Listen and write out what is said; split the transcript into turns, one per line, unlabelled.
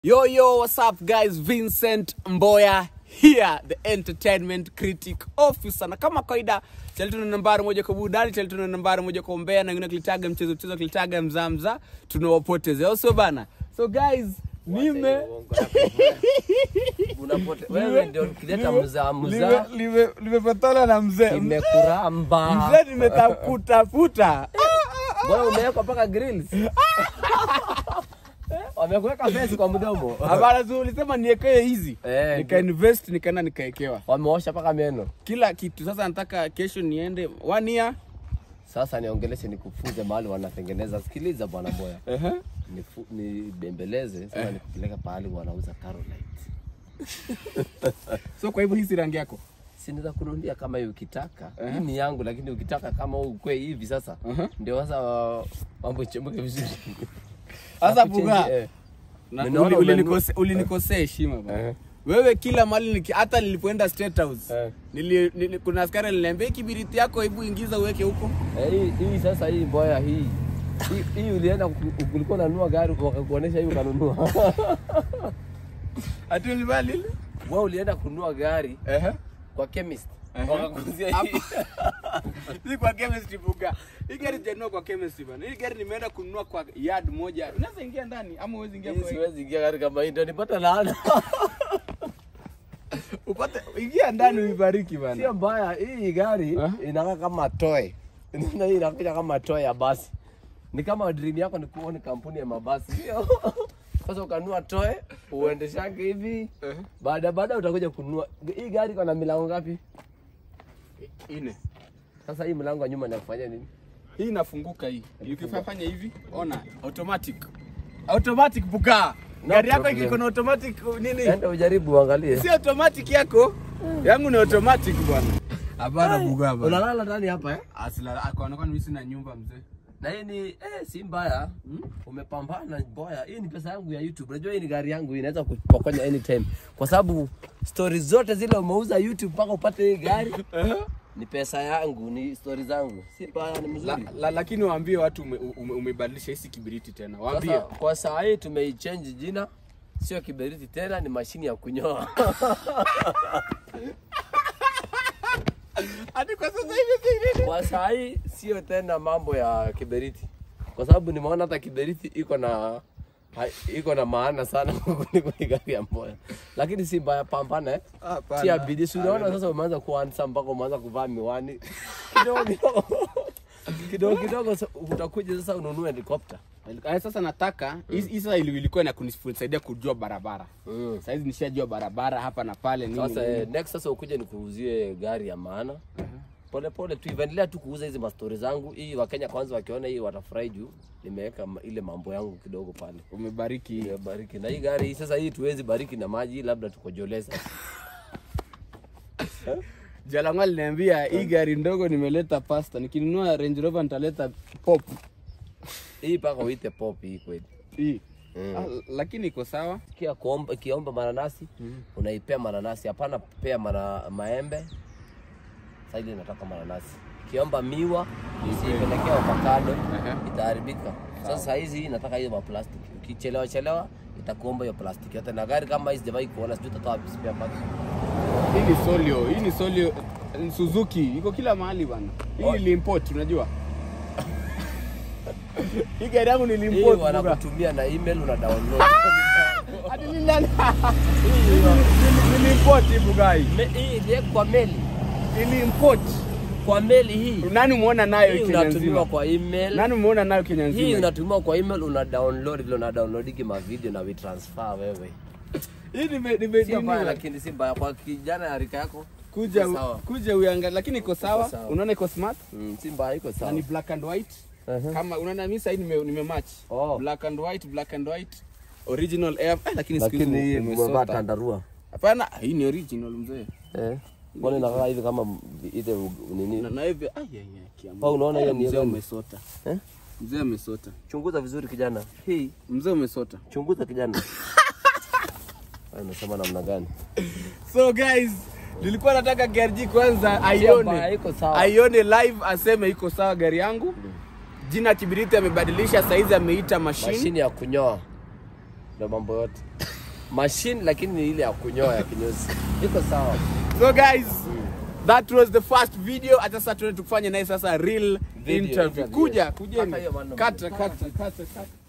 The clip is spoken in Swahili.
Yo, yo, what's up, guys? Vincent Mboya here, the entertainment critic officer. Na kama kawaida, chali tuna nambari moja kwa burudani, chali tuna nambari moja kwa umbea, na wengine kilitaga mchezo mchezo, kilitaga mzaa mzaa, tunawapoteza au sio bana? So guys, nime
Unapote, wewe ndio ukileta mzaa mzaa
lime- lime- limepatana na mzee
imekuramba.
mzee, nimetakutafuta
Mbona umewekwa mpaka grills? Wamekuweka face kwa mdomo.
habara tu, ulisema niekee hizi,
Eh,
nika invest, nikaenda nikaekewa
Wameosha mpaka meno.
kila kitu. Sasa nataka kesho niende one year
Sasa niongeleshe nikufunze mahali wanatengeneza. Sikiliza bwana Boya.
Ehe.
Nifu- Nibembeleze sasa nikupeleka pahali wanauza Carolite.
So kwa hivyo hii si rangi yako?
Si naweza kununulia kama hiyo ukitaka. Hii ni yangu lakini ukitaka kama ukwe hivi sasa.
Uh-huh.
Ndio sasa uh, mambo ichemke vizuri.
Sasa
Nakuchange-
buga.
eh.
Na-
Ninaona
uli-
umenunua-
ulinikose- Ulinikosea heshima bana.
Eh.
Wewe kila mahali niki- hata nilipoenda State House.
Eh.
Nili, nili, kuna askari aliniambia "Hii kibiriti yako hebu ingiza uweke huko.
Eh, hii hii sasa hii boya hii hii, hii ulienda ku- ulikuwa unanunua gari wakakuonesha hii ukanunua.
Ati ulibali ile?
Wewe ulienda kununua gari
Ehe.
kwa chemist.
Ehe.
Wakakuzia hii.
Si kwa chemist buga. Hii gari sijanunua kwa chemist bana. Hii gari nimeenda kununua kwa yard moja. Unaweza ingia ndani ama uwezi ingia
Hii
kwa
siwezi ingia gari kama hii ndio nipata laana.
upate ingia ndani uibariki bana.
Sio mbaya, hii gari
Eh?
inakaa kama toy. Na hii inakuja kama toy ya basi. Ni kama dream yako ni kuona kampuni ya mabasi. Sio? Sasa ukanunua toy, uendeshange hivi.
Ehe.
Baada baada utakuja kununua. Hii gari iko na milango ngapi?
Ine.
Sasa hii mlango wa nyuma inakufanya nini?
Hii inafunguka hii. Ukifanya hivi, ona automatic. Automatic buka.
No
Gari yako
problem.
iko na automatic nini?
Enda ujaribu uangalie.
Si automatic yako. Yangu ni automatic bwana. Habara buga bwana.
Unalala ndani hapa eh?
Asila akaonekana mimi sina nyumba mzee.
Na hii ni eh, si mbaya. Umepambana boya. Hii ni pesa yangu ya YouTube. Unajua hii ni gari yangu inaweza kupokonya anytime. Kwa sababu stories zote zile umeuza YouTube mpaka upate hii gari ni pesa yangu, ni stories zangu. Si mbaya, ni
La,
mzuri.
la, lakini waambie watu ume, ume, umebadilisha hisi kibiriti tena. Waambie.
Sasa kwa saa hii tumeichange jina. Sio kiberiti tena, ni mashini ya kunyoa.
Hadi kwa sasa hivi si nini?
Kwa saa hii sio tena mambo ya kiberiti, kwa sababu nimeona hata kiberiti iko na ha- iko na maana sana kuliko hii gari ya Mboya, lakini si mbaya, pambana eh.
Hapana.
Tia bidii. Si unaona sasa umeanza kuwa handsome mpaka umeanza kuvaa miwani kidogo kidogo kidogo kidogo, sa- utakuja sasa ununue helikopta
Eh, Sasa nataka hii hii sasa ili- ilikuwa na kunisaidia kujua barabara.
mm.
Sasa hizi nishajua barabara hapa na pale nini.
Sasa
nini.
eh, next sasa ukuje nikuuzie gari ya maana pole pole tu, endelea tu kuuza hizi mastori zangu. Hii Wakenya kwanza wakiona hii watafurahi juu nimeweka ma- ile mambo yangu kidogo pale.
Umebariki.
Ya bariki na hii gari hii sasa, hii tuwezi bariki na maji, hii labda tukojoleza.
Jalangwa aliniambia hii gari ndogo nimeleta pasta, nikinunua Range Rover nitaleta pop
Hii mpaka uite pop hii kweli.
hii.
Mm.
Ah, lakini iko sawa.
Kia kuomba kiomba mananasi unaipea mananasi, hapana pea mana, maembe. Sasa ile nataka mananasi. Kiomba miwa usipelekea avocado
Ehe.
itaharibika. Sasa hizi hii nataka hiyo ma plastic. Ukichelewa chelewa itakuomba hiyo plastiki yote, na gari kama hizi sijawahi kuona, sijui utatoa wapi spare parts.
Hii ni Solio, hii ni Solio ni Suzuki, iko kila mahali bana. Hii
Oh.
niliimport, unajua. hii gari yangu
Hii
niliimport. buga.
wanakutumia na email una download.
Hadi nilala. Niliimport hii bugai.
Me- Hii ile kwa meli,
Niliimport.
kwa meli hii.
Nani umeona nayo
Hii
Kenya
unatumiwa
nzima?
kwa email.
Nani umeona nayo Kenya
Hii
nzima?
unatumiwa kwa email, una download vile una download ma video na we transfer wewe.
Hii nime nime
Sio mbaya,
nini-
lakini si mbaya kwa kijana ya rika yako.
kuja
Iko sawa.
kuja uangalie, lakini iko sawa.
sawa.
Unaona iko smart
Mm, si mbaya, iko
na
sawa.
ni black and white.
Uh-huh.
Kama unaona mimi sasa nime nime match.
Oh.
Black and white, black and white. Original air. Eh, lakini siku hizi
Lakini hii
umesota.
umevaa tandarua.
Hapana, hii ni original mzee.
Eh. Mbona inakaa hivi kama ile nini?
Na na hivi ai ai ai kiamu.
Oh, unaona hiyo ni
mzee
gani?
umesota.
Eh?
Mzee umesota.
Chunguza vizuri kijana. Hii
Mzee umesota.
chunguza kijana. Wewe unasema namna gani?
So guys, nilikuwa nataka gari kwanza
Sio mbaya,
aione.
iko sawa.
Aione live aseme iko sawa gari yangu. Jina Kibiriti amebadilisha saizi ameita machine.
Mashini ya kunyoa. ndo mambo yote machine lakini ni ile ya kunyoa ya kinyozi iko sawa
so guys that was the first video hata sasa tuende tukufanye naye sasa real
Video
interview
interview.
kuja kujeni
Kata hiyo maneno.
kata kata kata kata